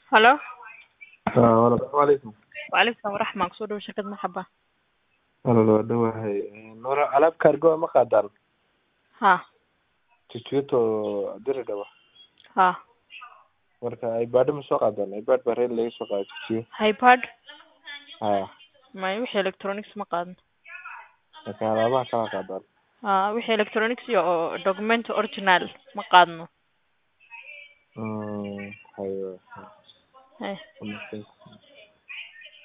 Hello. Walaal Assalaamu calaykum. Waalaikum salaam waraxma kusoo dhawo shirkad marxaba. Walaal waa dhawahay. Noora alaab cargo ma qaadaan? Ha. Chichito diri dhaba. Ha. Marka iPad ma soo qaadaan? iPad baa reel laga soo qaaday chichiyo. iPad Ha. ma wixii electronics ma qaadno. Marka alaabaha kala qaadaan. Ha wixii electronics iyo oo document original ma qaadno. Mm, hayo. Hey. Hayo.